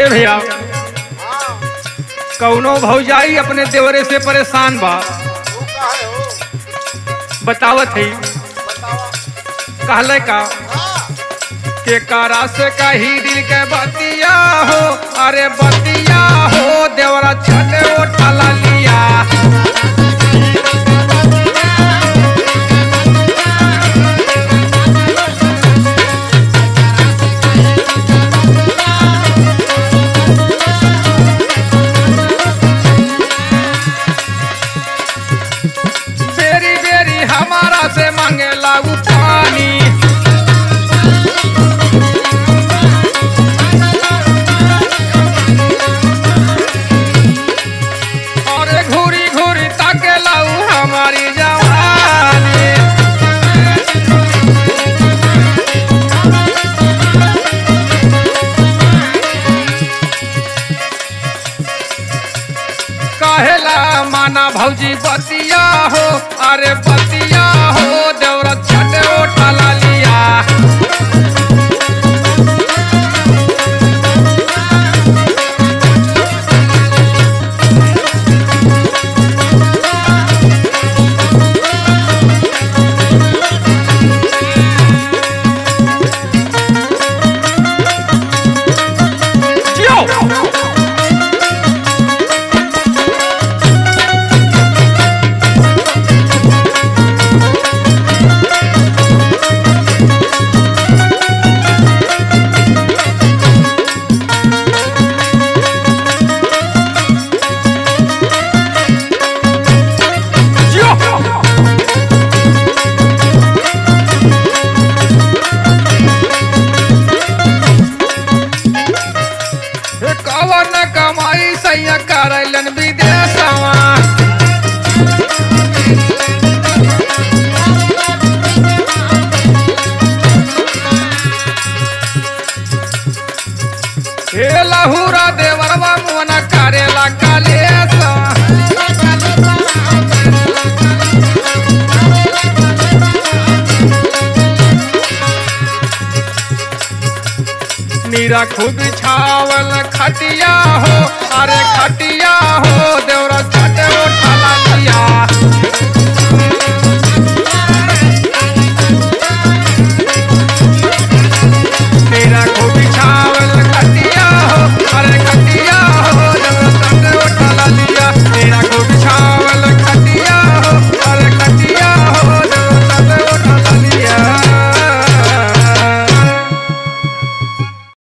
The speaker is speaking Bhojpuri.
ए भैया कौनो भौजाई अपने देवरे से परेशान बा बतावत है कहले का के कारा से कही दिल के बतिया हो अरे बतिया हो देवरा छठे उठा लिया बेरी बेरी हमारा से मांगेला उ पानी अरे घूरी घूरी ताकेला उ हमारी जवानी कहेला माना भौजी बतिया हो अरे बतिया हो देवरा छठे उठा लिया जियो कवन कमाई सैया करैलन विदेशवा हे लहुरा देवरवा मोना करेला कालेसा नीरा खूब छावल खटिया